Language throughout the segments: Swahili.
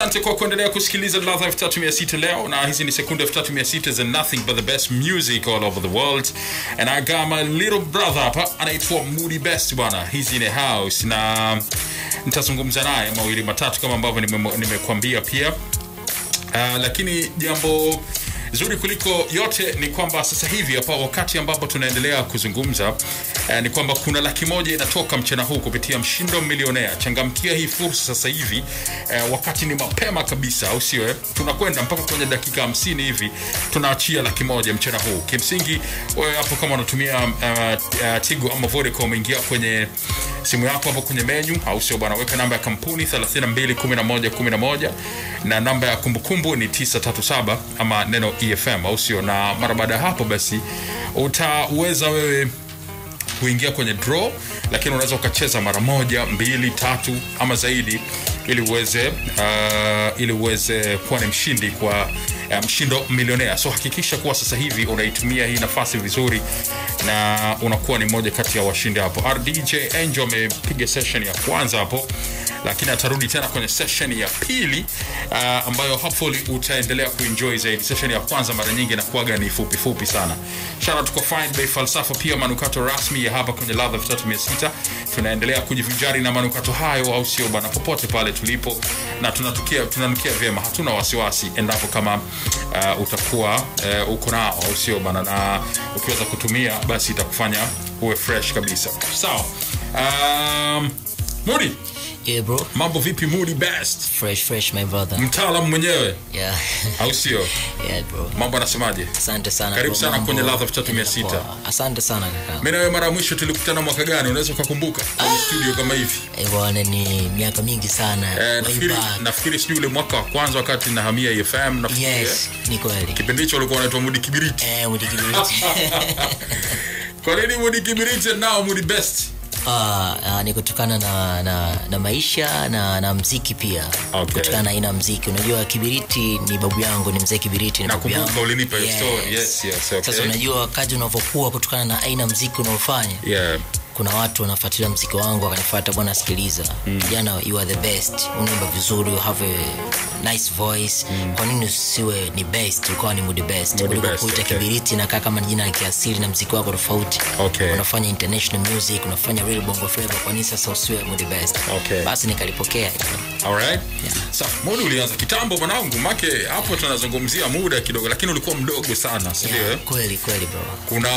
asante kwa kuendelea kusikiliza ladha 3600 leo na hizi ni sekunde 3600 za nothing but the best music all over the world and i got my little brother hapa anaitwa moody best bwana hizi ni house na nitazungumza naye mawili matatu kama ambavyo nime- nimekuambia pia Uh, lakini jambo zuri kuliko yote ni kwamba sasa hivi hapa wakati ambapo tunaendelea kuzungumza uh, ni kwamba kuna laki moja inatoka mchana huu kupitia mshindo milionea changamkia hii fursa sasa hivi uh, wakati ni mapema kabisa au sio eh? tunakwenda mpaka kwenye dakika hamsini hivi tunaachia laki moja mchana huu kimsingi wewe hapo kama unatumia uh, uh, tigo ama vodacom ingia kwenye simu yako hapo kwenye menyu au sio bwana weka namba ya kampuni 321111 na namba ya kumbukumbu ni 937 ama neno efm au sio na mara baada ya hapo basi utaweza wewe kuingia kwenye draw lakini unaweza ukacheza mara moja mbili tatu ama zaidi ili uweze uh, ili uweze kuwa ni mshindi kwa uh, mshindo milionea so hakikisha kuwa sasa hivi unaitumia hii nafasi vizuri na unakuwa ni mmoja kati ya washindi hapo rdj angel amepiga session ya kwanza hapo lakini atarudi tena kwenye session ya pili uh, ambayo hopefully utaendelea kuenjoy zaidi session ya kwanza mara nyingi inakuwaga ni fupi fupi sana shara tuko fine bei falsafa pia manukato rasmi ya hapa kwenye ladha 3600 tunaendelea kujivinjari na manukato hayo au sio bwana popote pale tulipo na tunatukia tunanukia vyema hatuna wasiwasi endapo kama uh, utakuwa uh, uko nao au sio bwana na ukiweza kutumia basi itakufanya uwe fresh kabisa sawa um, mudi Yeah, bro. mambo vipi mudi best Fresh, fresh, my brother. mtaalam mwenyewe Yeah. au sio yeah, bro. mambo anasemaje Asante sana. Karibu bro. sana Mambo kwenye Ladha 3600. yanaenda poa. Asante sana kaka. mi nawe mara ya mwisho tulikutana mwaka gani unaweza ukakumbuka kwenye studio kama hivi Eh, bwana ni miaka mingi sana. eh, Way nafikiri back. nafikiri sijui ule mwaka wa kwanza wakati nahamia efm nafikiri Yes, ni kweli. kipindi hicho ulikuwa unaitwa mudi kibiriti Eh, mudikibiriti. kwa nini mudi kibiriti and now mudi best Ah, ah, ni kutokana na, na, na maisha na, na mziki pia Okay. kutokana na aina ya mziki unajua kibiriti ni babu yangu ni mzee kibiriti ni babu Nakumbuka yangu. ulinipa hiyo story. Yes, yes, okay. sasa unajua wakati unavyokuwa kutokana na aina ya mziki unaofanya yeah kuna watu wanafuatilia mziki wangu wakanifuata bwana sikiliza kijana you are the best unaimba vizuri you have a nice voice kwa nini usiwe ni best ukawa ni mood best Mood kuliko best, kuita okay. kibiriti nakaa kama ni jina la kiasili na mziki wako tofauti Okay. unafanya international music unafanya real bongo flava kwa nini sasa usiwe mood best Okay. basi nikalipokea alright Sawa, mudi ulianza kitambo mwanangu make hapo tunazungumzia muda kidogo lakini ulikuwa mdogo sana sindio yeah, eh? kweli kweli bro kuna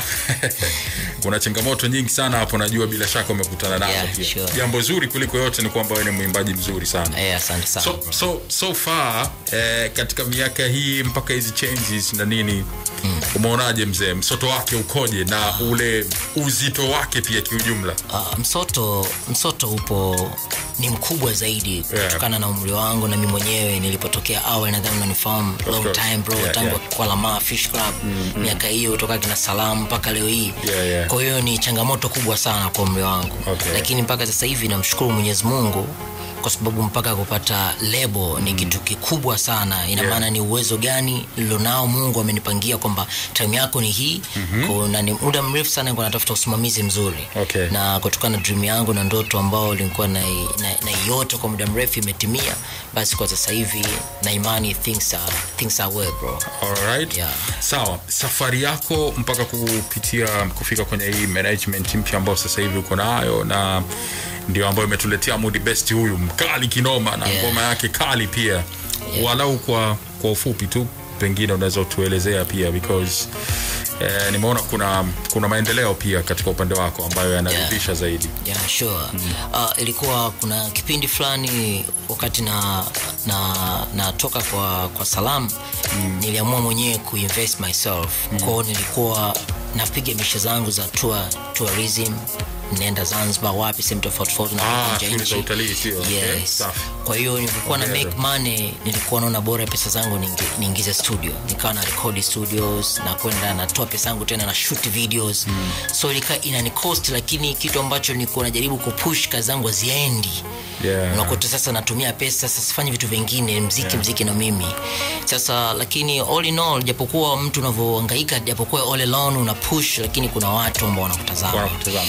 kuna changamoto nyingi sana hapo najua bila shaka umekutana nazo Yeah, pia sure. jambo zuri kuliko yote ni kwamba wewe ni mwimbaji mzuri sana eh asante sana so, bro. so, so far eh, katika miaka hii mpaka hizi changes na nini mm. umeonaje mzee msoto wake ukoje na ule uzito wake pia kiujumla Uh, msoto msoto upo ni mkubwa zaidi kutokana na umri wangu na mi mwenyewe nilipotokea awali nadhani unanifahamu long course. time bro Yeah, tangu yeah. kwa lama fish club miaka hiyo toka kina salamu mpaka leo hii Yeah, yeah. kwa hiyo ni changamoto kubwa sana kwa umri wangu Okay. lakini mpaka sasa hivi namshukuru mwenyezi mungu kwa sababu mpaka kupata lebo ni kitu kikubwa sana ina Yeah. maana ni uwezo gani nilionao mungu amenipangia kwamba time yako ni hii mm-hmm. na ni muda mrefu sana nilikuwa natafuta usimamizi mzuri Okay. na kutokana na dream yangu na ndoto ambao nilikuwa na, na, na yote kwa muda mrefu imetimia basi kwa sasa hivi na imani things are, things are well bro Alright. Yeah. sawa safari yako mpaka kupitia kufika kwenye hii management mpya ambayo sasa hivi uko nayo na ndio ambayo imetuletea mudi best huyu mkali kinoma na Yeah. ngoma yake kali pia walau kwa kwa ufupi tu pengine unaweza utuelezea pia because eh, nimeona kuna kuna maendeleo pia katika upande wako ambayo yanaridhisha zaidi yeah, sure. uh, ilikuwa kuna kipindi fulani wakati na na natoka kwa kwa salam mm. niliamua mwenyewe kuinvest myself mm. kwao nilikuwa napiga misha zangu za tour, tourism naenda zanzibar wapi sehemu tofauti tofauti Ah, napita nje ya shughuli za nchi. utalii, sio? Okay, yes. safi. kwa hiyo nilivyokuwa na Hongera. make money nilikuwa naona bora pesa zangu niingi- niingize studio nikawa na record studios na kwenda natoa pesa yangu tena na shoot videos mm. so ilika inani cost lakini kitu ambacho nilikuwa najaribu kupush kazi zangu haziendi Yeah. unakuta sasa natumia pesa sasa sifanyi vitu vingine mziki yeah. mziki na mimi sasa lakini all in all japokuwa mtu unavyohangaika japokuwa all alone una push lakini kuna watu ambao wanakutazama Wanakutazama, of course. ya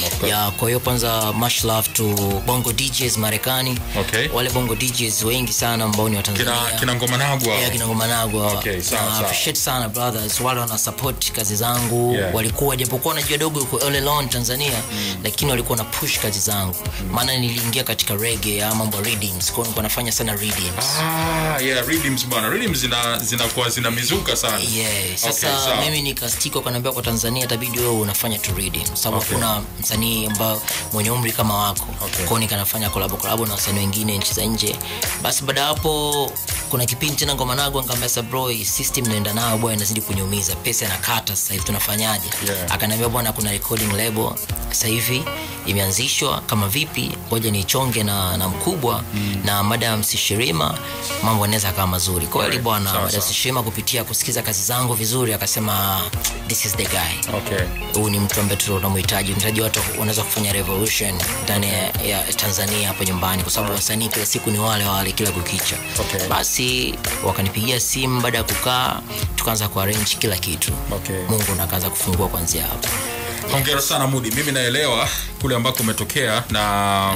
yeah, kwa hiyo kwanza much love to bongo djs marekani Okay. wale bongo djs wengi sana ambao ni wa kina, tanzania kina ngoma nagwa Yeah, kina ngoma nagwa Okay, sawa, Na sawa. appreciate sana brothers wale wana support kazi zangu Yeah. walikuwa japokuwa najua dogo yuko all alone tanzania lakini walikuwa na push kazi zangu maana niliingia katika reggae ama mambo ya readings kwa hiyo nilikuwa nafanya sana readings Ah, yeah, rhythms bwana. Rhythms zina zinakuwa zina mizuka sana. Yeah, sasa Okay, sawa. mimi nikastika kanaambia kwa tanzania itabidi wewe unafanya tu reading sababu Okay. hakuna msanii ambao mwenye umri kama wako Okay. kwao nikanafanya kolabo kolabo na wasanii wengine nchi za nje basi baada ya hapo kuna kipindi tena ngoma nago nikaambia sa bro hii system naenda nayo bwana inazidi kuniumiza pesa inakata sasa hivi tunafanyaje Yeah. akaniambia bwana kuna recording label sasa hivi imeanzishwa kama vipi ngoja nichonge na, na mkubwa mm. na madam sishirima mambo yanaweza kama mazuri kweli Alright, bwana sawa, madam sawa. Shema kupitia kusikiza kazi zangu vizuri akasema this is the guy Okay. huu ni mtu ambaye tunamhitaji unahitaji watu wanaweza kufanya revolution ndani ya, ya tanzania hapo nyumbani kwa sababu wasanii kila siku ni wale wale kila kukicha Okay. basi wakanipigia simu baada ya kukaa tukaanza kuarrange kila kitu Okay. mungu nakaanza kufungua kwanzia hapo hongera sana mudi mimi naelewa kule ambako umetokea na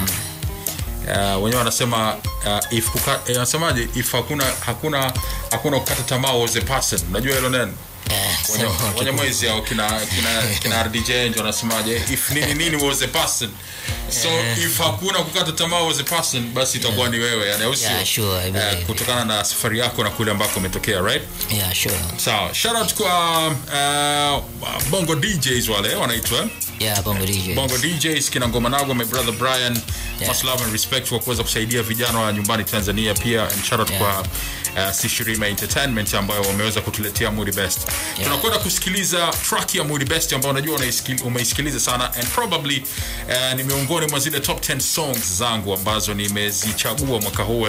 uh, wenyewe wanasema uh, if kuka, eh, wanasemaje if hakuna hakuna hakuna kukata tamaa was a person unajua hilo neno Eh, wenye, sema wenye mwezi au kina kina kina RDJ ndio wanasemaje if nini nini was a person so if hakuna kukata tamaa was a person basi itakuwa ni wewe yani au sio Yeah, sure, I Eh, believe. kutokana na safari yako na kule ambako umetokea right yeah, sure. sawa shout out kwa uh, bongo DJs wale wanaitwa yeah, bongo DJ. bongo djs kina ngoma nago my brother brian Yeah. much love and respect kwa kuweza kusaidia vijana wa nyumbani tanzania pia and shout out Yeah. kwa uh, sishirima entertainment ambayo wameweza kutuletea moody best tunakwenda kusikiliza track ya moody best ambayo unajua unaisikil- umeisikiliza sana and probably uh, ni miongoni mwa zile top 10 songs zangu ambazo nimezichagua mwaka huu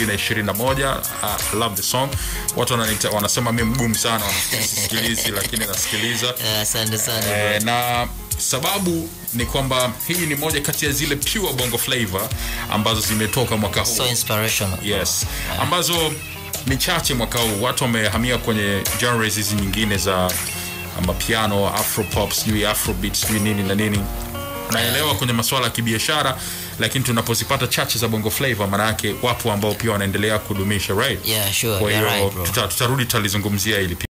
2021 uh, love the song watu wananita, wanasema mi mgumu sana wanasikilizi lakini nasikiliza Eh, asante sana bro. Eh, na sababu ni kwamba hii ni moja kati ya zile pure bongo flavor ambazo zimetoka mwaka huu so inspirational yes ambazo ni chache mwaka huu watu wamehamia kwenye genres hizi nyingine za mapiano afropop sijui afrobeat sijui nini na nini naelewa kwenye masuala ya kibiashara lakini tunapozipata chache za bongo flavor maana yake wapo ambao pia wanaendelea kudumisha right yeah sure kwa you're hiyo right bro tuta- tutarudi tutalizungumzia hili pia